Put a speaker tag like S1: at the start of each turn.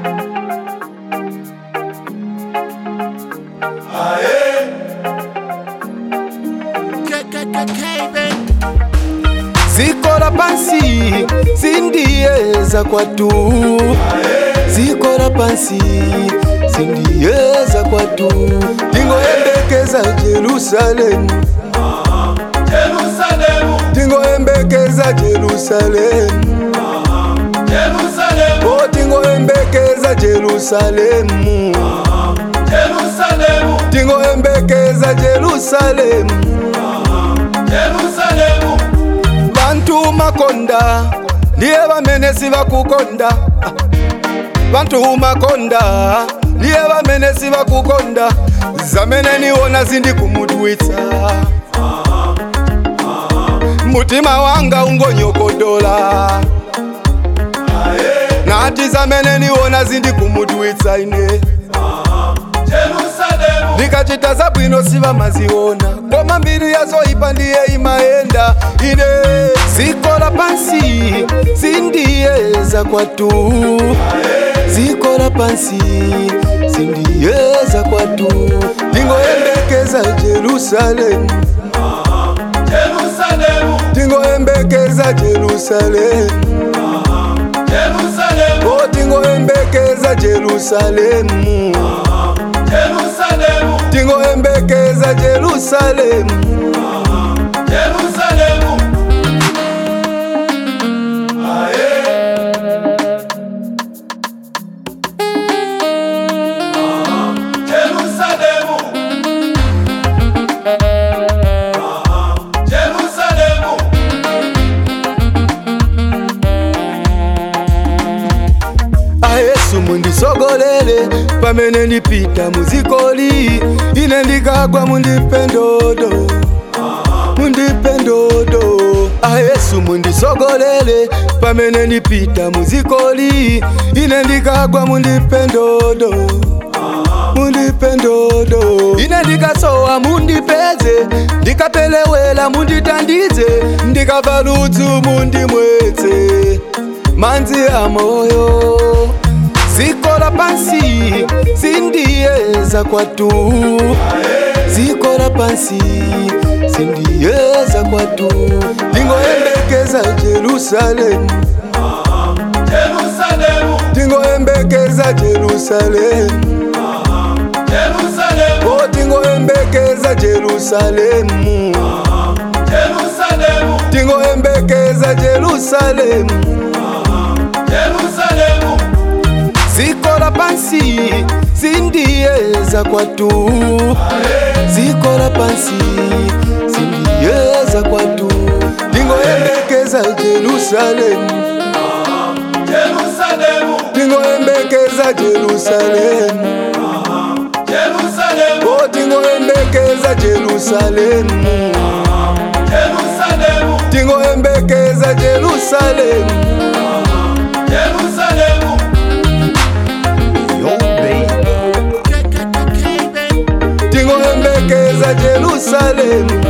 S1: ziko la pansi sindiyeza kwatu ziko la pansi sindiyeza kwatu tingoyembekeza jerusalemu
S2: Jerusalemu,
S1: tingoyembekeza jerusalemu
S2: Jerusalemu,
S1: o tingoyembekeza jerusalemu
S2: Jerusalemu,
S1: tingoyembekeza jerusalemu
S2: Jerusalemu,
S1: bantu makonda ndiye bamene sibakukonda Ah. bantu makonda ndiye bamene sibakukonda zamene niwona zindi kumudwitsa mutima wanga ungonyokodola nati zamene niwona zindi kumudwitsa ine
S2: Jerusalemu,
S1: ndikachita zabwino sivamaziona koma mbiri yazoipa ndiye imayenda ine ziko la pansi sindiyeza kwatu ziko la pansi sindiyeza kwatu ndingoyembekeza jerusalemu
S2: Jerusalemu,
S1: ndingoyembekeza jerusalemu
S2: Jerusalemu,
S1: o ndingoyembekeza jerusalemu
S2: Jerusalemu,
S1: ndingoyembekeza jerusalemu
S2: Jerusalemu. Jerusalemu, Jerusalemu,
S1: ayesu mundisogolele pamene ndipita muzikoli ine ndikagwa mundipendodo mundipendodo ayesu mundisogolele pamene ndipita muzikoli ine ndikagwa mundipendodo mundipendodo ine ndikasowa mundipeze ndikapelewela munditandize ndikava ludzu mundimwetse manzi a moyo ziko la pansi sindiyeza kwatu ziko la pansi sindiyeza kwatu ndingoyembekeza jerusalemu
S2: Jerusalemu,
S1: ndingoyembekeza jerusalemu
S2: Jerusalemu,
S1: o ndingoyembekeza jerusalemu
S2: Jerusalemu,
S1: ndingoyembekeza jerusalemu
S2: Jerusalemu,
S1: ziko la pansi sindiyeza kwatu ziko la pansi sindiyeza kwatu ndingoyembekeza jerusalemu
S2: Jerusalemu,
S1: ndingoyembekeza jerusalemu
S2: Jerusalemu,
S1: o ndingoyembekeza jerusalemu
S2: Jerusalemu,
S1: ndingoyembekeza jerusalemu
S2: Jerusalemu.
S1: ndingoyembekeza jerusalemu